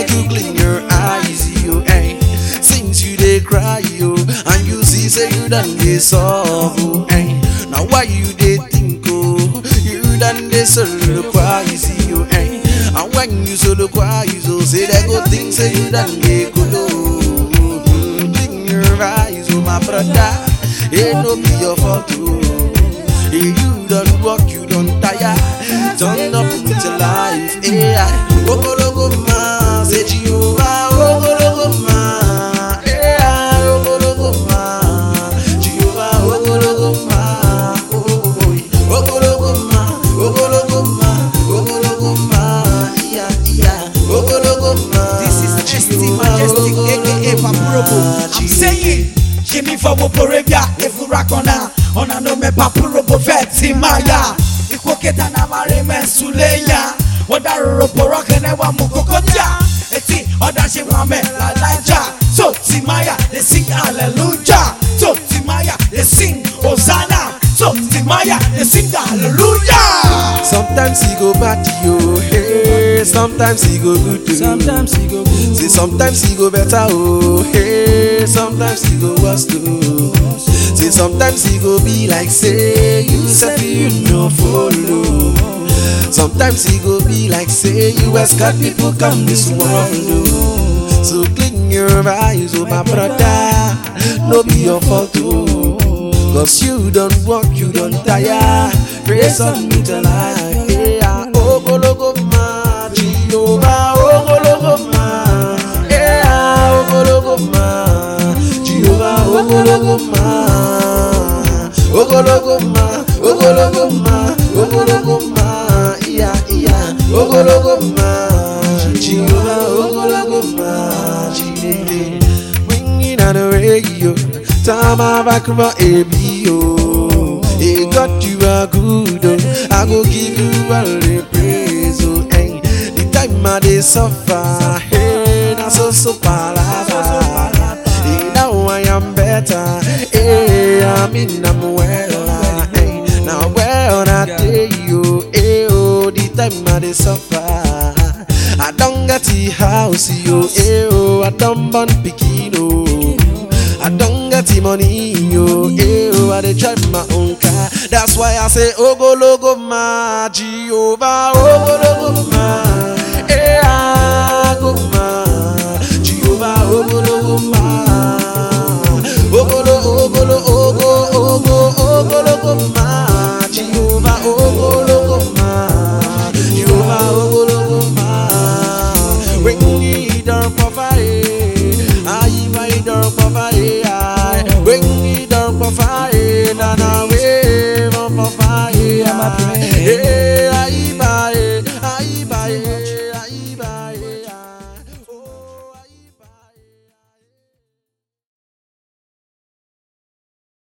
make you clean your eyes, yo, eh. Since you dey cry, yo, and you see say you done dey solve, oh, eh. Now why you dey think, oh, you done dey soliloquize, yo, eh. And when you soliloquize, oh, say they go think say you done dey kolo. Mm, Clean your eyes, oh my brother, it no be your fault, oh. Hey, you don't work, you don't tire. Turn up with your life. Hey, I Ogologo ma, say Jehovah, Ogologo ma. Hey, I Ogologo ma, Jehovah, Ogologo ma. Oh, oh, oh. Ogologo ma, Ogologo ma, Ogologo ma. Yeah, yeah. Ogologo ma. This is ST Jehovah, Majestic, Ogologo aka Papurobo. ma. I'm saying, Jimmy for Woporevia, Efurakona, Onano me Papurobo Veti Maya. Ikwoketa na mare mensuleya. Odaroro porokene wa mukokoja. Eti odashi wame la laja. So Timaya, they sing hallelujah. So Timaya, they sing Hosanna. So Timaya, they sing hallelujah. Sometimes he go bad to you, hey. Sometimes he go good to you. Sometimes he go good. Say sometimes he go better, oh hey. Sometimes he go worse too. Say sometimes he go be like say you said you no follow. Sometimes he go be like say you ask God people come this world. oh. So clean your eyes, oh my brother. No be your fault, oh. Cause you don't work, you don't tire. Praise on me till I hey, ah, Ogologo ma, Jehovah, Ogologo ma. Hey, ah, Ogologo ma, Jehovah, Ogologo ma. Ogologo ma, Ogologo ma, Ogologo ma. Yeah, yeah, Ogologo ma, Jehovah, Ogologo ma. Jehovah. Ringing on the radio, time I back for ABO. Hey, God, you are good, oh. I go give you all the praise, oh. Hey, the time I dey suffer, hey, na so so palava. Hey, now I am better, hey, I mean I'm well, hey, now well I tell you, hey, oh, the time I dey suffer. I don't get the house, yo, eh, oh, I don't born pikin, oh. I don't get the money, yo, eh, oh, I dey drive my own car. That's why I say, Ogologo ma, Jehovah, Ogologo ma.